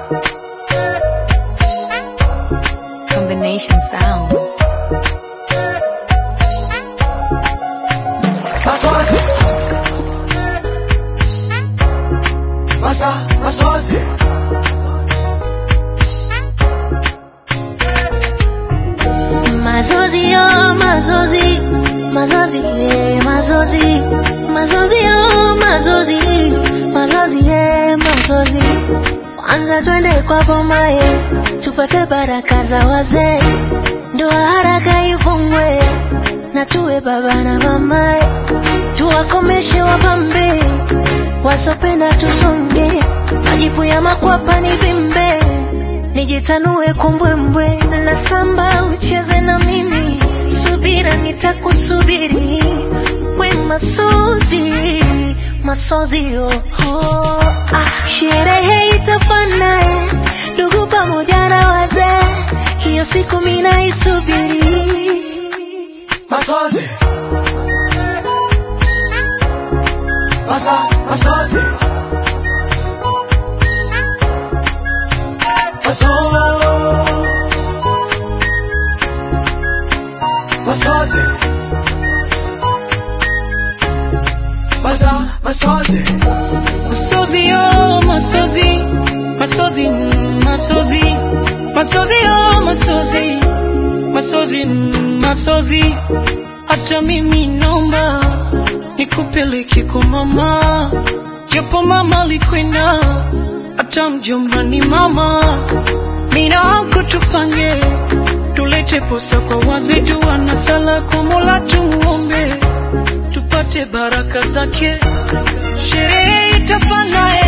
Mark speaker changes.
Speaker 1: Combination sounds.
Speaker 2: Masozi. Masa, masozi.
Speaker 3: Mazozi yo, mazozi, mazozi, yeah, mazozi, mazozi yo, mazozi, mazozi, yeah, mazozi. Kwanza twende kwa boma ye, tupate baraka za wazee, ndoa haraka ifungwe, na tuwe baba na mama ye, tuwakomeshe wapambe, wasopenda tusonge, majipu ya makwapa ni vimbe nijitanue kumbwembwe na samba ucheze na mimi subira nitakusubiri we masozi masozi oh, oh, ah. sherehe itafana ndugu pamoja na wazee hiyo siku mina isubiri
Speaker 2: Masozi. Masa, masozi. Maso. Masozi. Masa, masozi.
Speaker 4: Masozi yo, masozi, masozi, mm, masozi, masozi yo, masozi, masozi, mm, masozi. Acha mimi naomba nikupeleke kwa mama, japo mama alikwenda, acha mjomba ni mama. Mina wako tupange, tulete posa kwa wazee, dua na sala kwa Mola tumuombe, tupate baraka zake sherehe itafana